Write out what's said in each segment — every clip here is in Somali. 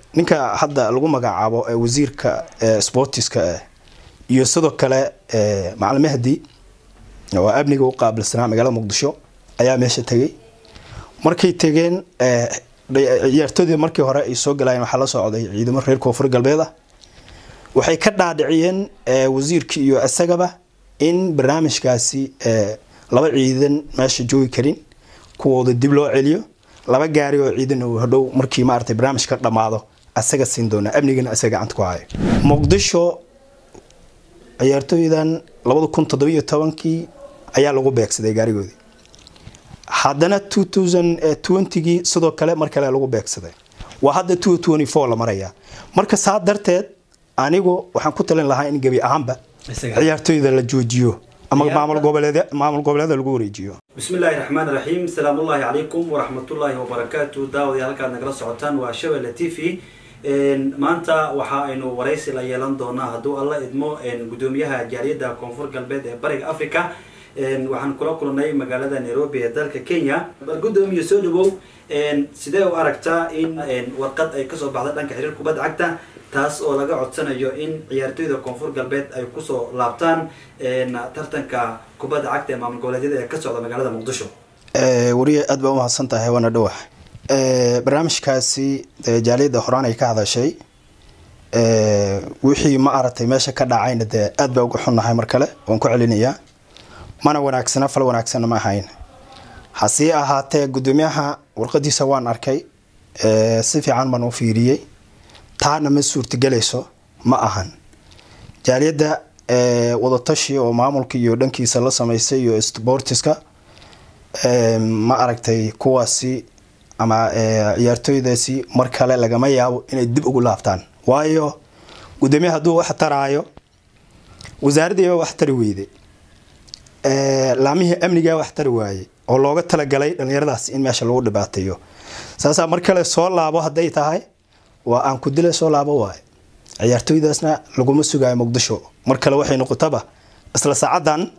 ninka hadda lagu magacaabo wasiirka sportiska ah iyo sidoo kale macalin mahdi oo amniga u qaabilsanaa magaalada muqdisho ayaa meesha tegay markay tegeen ciyaartoodii markii hore ay soo galayeen waxaa la socday ciidamo reer koonfur galbeed ah waxay ka dhaadhiciyeen wasiirkii iyo isagaba in barnaamijkaasi laba ciidan meesha joogi karin kuwooda dib loo celiyo laba gaari oo ciidan uu hadhow markii maaragtay barnaamijka dhammaado asaga siin doona amnigana asaga gacanta ku hayo muqdisho ciyaartooydan labada kun toddobiyo tobankii ayaa lagu beegsaday gaarigoodii haddana two thousand twentygii sidoo kale mar kale lagu beegsaday waa hadda two twenty four la marayaa marka saa darteed anigu waxaan ku talin lahaa in gebi ahaanba ciyaartooyda la joojiyo ama maamul goboleed maamul goboleeda lagu wareejiyo bismi illaahi raxmaan raxiim salaamu ullaahi calaykum waraxmatullaahi wabarakaatu daawadayaal halkaad nagala socotaan waa shabelle t v maanta waxa aynu waraysi la yeelan doonaa hadduu alla idmo gudoomiyaha jaaliyadda koonfur galbeed ee bariga africa waxaan kula kulnay magaalada nairobi ee dalka kenya bal gudoomiya soo dhawow sidee u aragtaa in warqad ay kasoo baxda dhanka xiriir kubadda cagta taas oo laga codsanayo in ciyaartooyda koonfur galbeed ay kusoo laabtaan tartanka kubadda cagta ee maamul goboleedyada ee ka socda magaalada muqdisho wariye aad baa umahadsan tahay waana dhawax barnaamijkaasi jaaliyadda horaan ay ka hadashay wixii ma aragtay meesha ka dhacayna dee aad baa uga xunnahay mar kale waan ku celinayaa mana wanaagsana fal wanaagsanna ma ahayn hasii ahaatee gudoomiyaha warqadiisa waan arkay si fiican baan u fiiriyey taana ma suurtagelayso ma ahan jaaliyadda wadatashi oo maamulka iyo dhankiisa la samaysay iyo sportiska ma aragtay kuwaasi ama ciyaartooydaasi mar kale lagama yaabo inay dib ugu laabtaan waayo gudoomiyaha hadduu wax taraayo wasaaradiiba wax tari weyday laamihii amnigaa wax tari waayey oo looga talagalay dhalinyaradaas in meesha lagu dhibaateeyo saasaa mar kale soo laabo hadday tahay waa aan ku dila soo laabo waayo ciyaartooydaasna laguma sugaayo muqdisho mar kale waxay noqotaba isla saacadan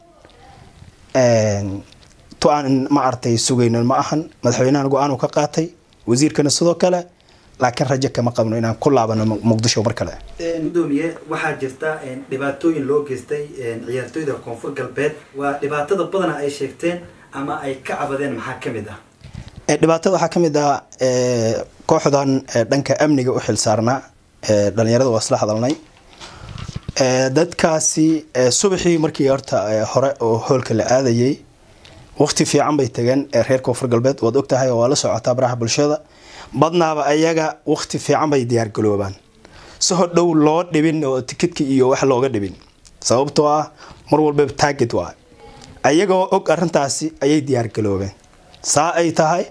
to aan ma artay sugaynin ma ahan madaxweynahan go-aan ka qaatay wasiirkana sidoo kale laakiin rajo kama qabno inaan ku laabano muqdisho mar kale gudoomiye waxaa jirta dhibaatooyin loo geystay ciyaartooyda koonfur galbeed waa dhibaatada badana ay sheegteen ama ay ka cabadeen maxaa kamid ah dhibaatada waxaa kamid ah kooxdan dhanka amniga u xil saarnaa dhalinyarada waa isla hadalnay dadkaasi subaxii markii horta hore oo hoolka la aadayay waqti fiican bay tageen reer koonfur galbeed waad ogtahay oo waa la socotaa baraha bulshada badnaaba ayaga waqti fiican bay diyaargaloobaan si hodhow loo dhibin oo tikidka iyo wax looga dhibin sababtoo ah mar walbaba taaged waa ayagoo og arintaasi ayay diyaargaloobeen saa ay tahay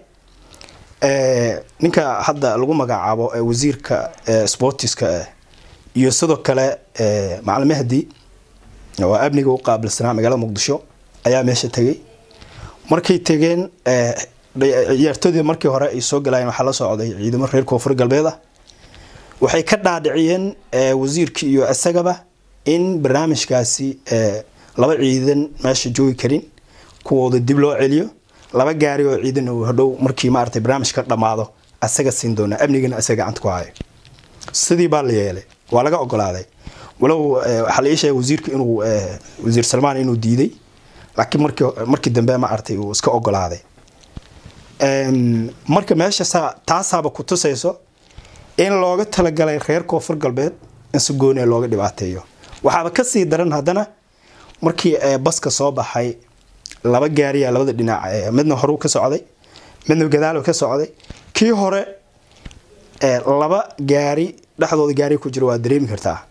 ninka hadda lagu magacaabo wasiirka sportiska ah iyo sidoo kale macalin mahdi oo amniga u qaabilsanaa magaalada muqdisho ayaa meesha tegay markay tegeen ciyaartoodii markii hore ay soo galayeen waxaa la socday ciidamo reer koonfur galbeed ah waxay ka dhaadhiciyeen wasiirkii iyo isagaba in barnaamijkaasi laba ciidan meesha joogi karin kuwooda dib loo celiyo laba gaari oo ciidan uu hadhow markii maaragtay barnaamijka dhammaado asaga siin doona amnigana asaga gacanta ku hayo sidii baa la yeelay waa laga ogolaaday walow waxaa la ii sheegay wasiirka inuu wasiir salmaan inuu diiday laakiin markii markii dambe ma artay uu iska ogolaaday marka meesha saa taasaaba ku tusayso in looga talagalay reer koonfur galbeed in si gooni looga dhibaateeyo waxaaba kasii daran haddana markii baska soo baxay laba gaariya labada dhinac midna horuu ka socday midna gadaalo ka socday kii hore laba gaari dhexdooda gaari ku jira waa dareemi kartaa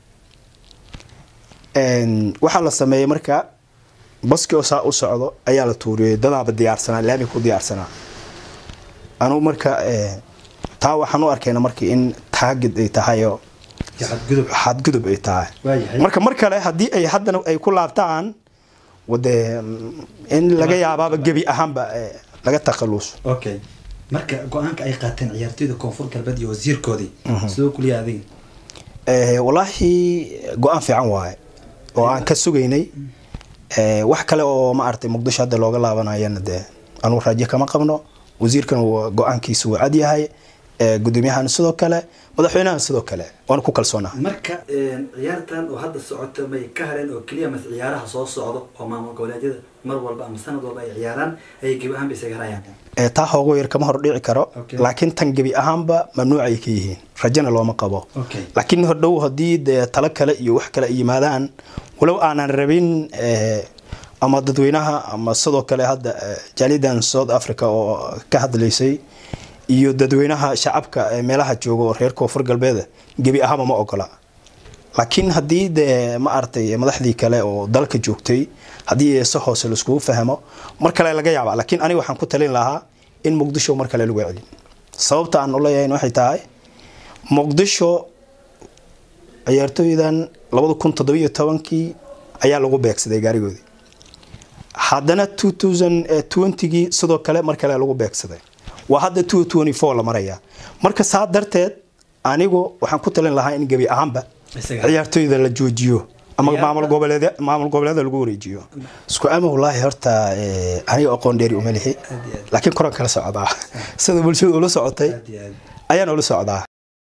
waxaa la sameeyey marka baski oo saa u socdo ayaa la tuuriyey dadaaba diyaarsanaa laami ku diyaarsanaa anugu marka taa waxaan u arkayna marka in taagid ay tahay oo xadgudub ay tahay marka mar kale haddii ay haddana ay ku laabtaan wade in laga yaabaaba gebi ahaanba laga takhaluso okay marka go-aanka ay qaateen ciyaartooyda koonfur galbeed iyo wasiirkoodii sidoo kuliya adiga wallaahi go-aan fiican waaye oo aan ka sugaynay wax kale oo ma aragtay muqdisho hadda looga laabanayana dee anugu raajo kama qabno wasiirkan go-aankiisa wuu cad yahay gudoomiyahan sidoo kale madaxweynahan sidoo kale waana ku kalsoonaha marka ciyaartan oo hadda socoto may ka hareen oo keliya mas ciyaaraha soo socdo oo maamul goboleedyada mar walba ama sanad walba ay ciyaaraan ayay gebi ahaanba isaga harayaan taa hoogo yar kama hor dhici karo Okay. laakiin tan gebi ahaanba mamnuuc ay ka yihiin rajana looma qabo Okay. laakiin hordhow haddii dee talo kale iyo wax kale ay yimaadaan walow aanan rabin eh, ama dadweynaha ama sidoo kale hadda eh, jaalidan south africa oo ka hadlaysay iyo dadweynaha shacabka ee meelaha jooga oo reer koonfur galbeeda gebi ahaanba ma ogola laakiin haddii dee ma aragtay madaxdii kale oo dalka joogtay haddii si hoose laiskugu fahmo mar kale laga yaaba laakiin aniga waxaan ku talin lahaa in muqdisho mar kale lagu celin sababta aan uleeyahay waxay tahay muqdisho ciyaartooydan labada kun toddobiyo tobankii ayaa lagu beegsaday gaarigoodii haddana two thousand twentygii sidoo kale mar kale lagu beegsaday waa hadda two twenty four la maraya marka saa darteed anigu waxaan ku talin lahaa in gebi ahaanba Isaga. ciyaartooyda la joojiyo ama Ciyaarta- maamul goboleed maamul goboleeda lagu wareejiyo isku ama wallaahi horta eh, aniga aqoon dheeri uma lihi Aad iyo aad. laakiin koran kala socdaa sida bulshada ula socotay Aad iyo aad. ayaan ula socdaa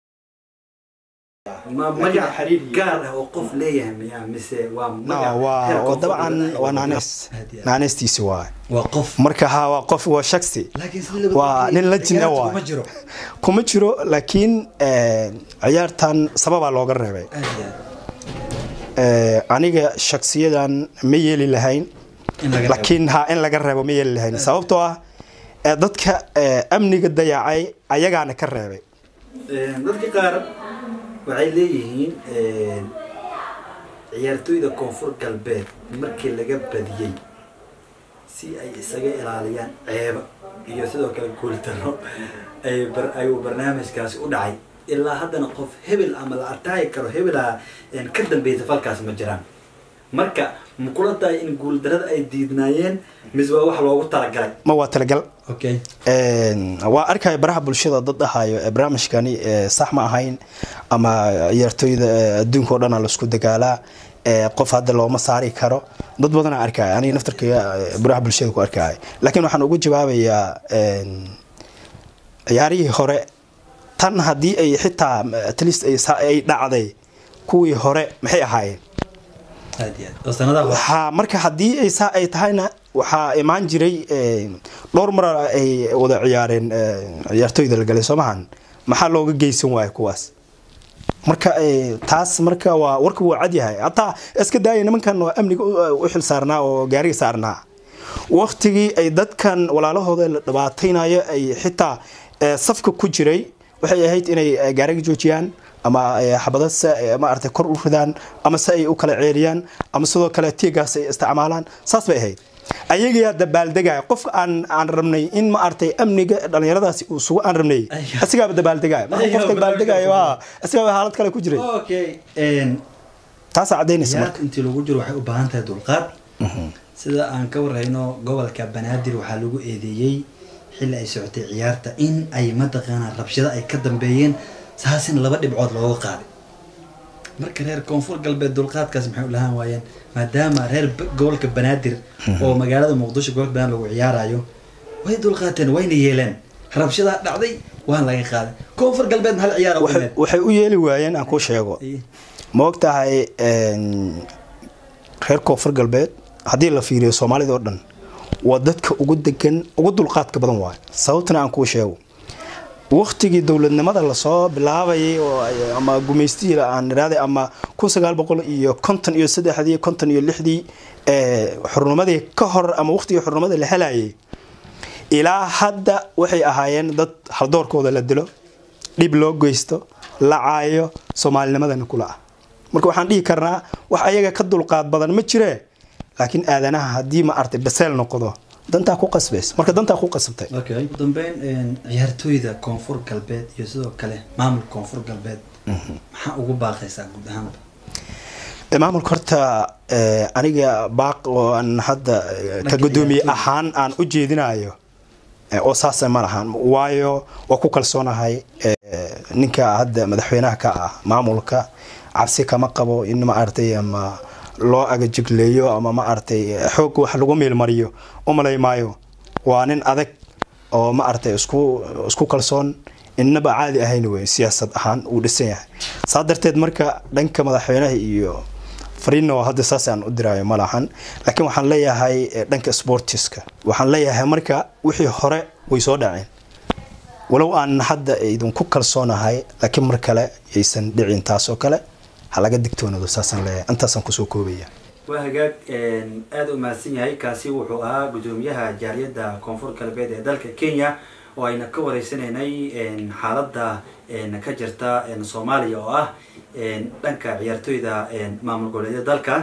ma magac gaar ah oo qof leeyahay miya mise waa No, magac waa heer waa koonfur dabcan galbeed ay waa wadaan? naanees Aad iyo aad. naaneystiisi waa waa qof marka ha waa qof waa shaksi laakiin sida labada waa qof nin la jin ciyaarta waa kuma jiro kuma jiro laakiin eh, ciyaartan sababaa looga reebay aad iyo aad. Eh, aniga shaksiyadan ma yeeli lahayn in laga reebo. laakiin ha in laga reebo ma yeeli lahayn sababtoo ah eh, dadka eh, amniga dayacay ayagaana ka reebay Een, dadka qaar waxay leeyihiin een, ciyaartooyda koonfur galbeed markii laga badiyey si ay isaga ilaaliyaan ceeba iyo sidoo kale guultaro ay bar- ayuu barnaamijkaasi u dhacay ilaa haddana qof hebel ama la artaayi karo hebelaa een, ka dambeysa falkaas ma jiraan marka ma kula tahay in guuldarada ay diidnaayeen mise waa wax loogu talagalay ma waa talagal okay Een, waa arkaya baraha bulshada dad dhahayo ee barnaamijkani ee, sax ma ahayn ama ciyaartooyda ee, adduunka oo dhan laisku dagaalaa ee, qof hadda looma saari karo dad badana arkaya aniga naftarkayga ee, baraha bulshada ku arkaya laakiin waxaan ugu jawaabayaa een, ciyaarihii hore tan haddii ay xitaa at least ay sa- ay dhacday kuwii hore maxay ahaayeen aad iyo aad oo sanadaha hore waxaa marka haddii ay saa ay tahayna waxaa imaan jiray eh, dhowr mar ay wada ciyaareen eh, ciyaartooyda la galay soomahan maxaa looga geysan waayo kuwaas marka eh, taas marka waa warka wuu cad yahay hataa iska daaya nimankan waa amniga u- u xil saarnaa oo gaariga saarnaa waktigii ay dadkan walaalahooda la dhibaataynayo ay xitaa eh, safka ku jiray waxay ahayd inay eh, gaariga joojiyaan ama eh, xabado se eh, maaragtay kor u ridaan ama se ay u kala ceeliyaan ama sidoo kale tiigaas ay isticmaalaan saas bay ahayd ayagaa dabaaldegaya qofka aan aan rabnay in maaragtay amniga dhalinyaradaasi uu sugo aan rabnay Ayaga. asigaaba dabaaldegaya marka Ayaga qofka dabaaldegaya waa asigaaba xaalad kale ku jiray okay een, taasaa cadaynaysa marka ciyaarta intii lagu jiro waxay u baahan tahay dulqaad sida aan ka warhayno gobolka banaadir waxaa lagu eedeeyey xilli ay socotay ciyaarta in ay mataqaanaa rabshado ay ka dambeeyeen saasina laba dhibcood looga qaaday marka reer koonfur galbeed dulqaadkaas maxay u lahaan waayeen maadaama reer b- gobolka banaadir oo magaalada muqdisho gobolka banaadir lagu ciyaarayo way dulqaateen wayna yeeleen rabshadaa dhacday waan laga qaaday koonfur galbeed hal ciyaar oo waxay dhimeed waxay u yeeli waayeen aan kuu sheego ma og tahay een, reer koonfur galbeed haddii la fiiriyo soomaalida oo dhan waa dadka ugu degan ugu dulqaadka badan waayo sababtana aan kuu sheego waktigii dowladnimada lasoo bilaabayay oo ay- ama gumaystii aan iraaday ama kun sagaal boqol iyo konton iyo saddexdii konton iyo lixdii ee, xurnimadii ka hor ama waktigii xurnimada la helayay ilaa hadda waxay ahaayeen dad haldoorkooda la dilo dhib loo geysto la caayo soomaalinimadana kula ah marka waxaan dhihi karnaa wax ayaga ka dulqaad badan ma jiree laakiin aadanaha haddii ma artay baseel noqdo dantaa ku qasbays marka dantaa ku qasabtay okay ugu dambeyn een, ciyaartooyda koonfur galbeed iyo sidoo kale maamulka koonfur galbeed maxaa ugu baaqaysaa guud ahaanba Ee, maamulka horta ee, aniga baaq oo aan hadda ee, ka Dhanka gudoomiye ciyaartooyda. ahaan aan u jeedinayo ee, oo saasa ma lahan waayo waa ku kalsoonahay ee, ninka hadda madaxweynaha ka ah maamulka cabsi kama qabo in ma aragtay ama loo agajigleeyo ama ma aragtay xoog wax lagu meelmariyo u malay maayo waa nin adag oo ma aragtay isku isku kalsoon innaba caadi ahayn wey siyaasad ahaan uu dhisan yahay saa darteed marka dhanka madaxweynaha iyo fariinna hadda saas aan u diraayo ma lahan laakiin waxaan leeyahay dhanka sportiska waxaan leeyahay marka wixii hore way soo dhaceen walow aan hadda idinku kalsoonahay laakiin mar kale yaysan dhicin taasoo kale ha laga digtoonado saasaan leeyahay intaasaan kusoo koobaya waa hagaag aada u mahadsan yahay kaasi wuxuu ahaa guddoomiyaha jaaliyadda koonfur galbeed ee dalka kenya oo ayna ka wareysanaynay xaaladda ka jirta soomaaliya oo ah dhanka ciyaartooyda maamul goboleedyada dalka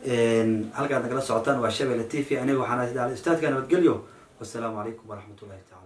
halkaad nagala socotaan waa shabelle t v aniga waxaan ustaadka nabadgelyo wasalaamu calaykum waraxmat ullahi taala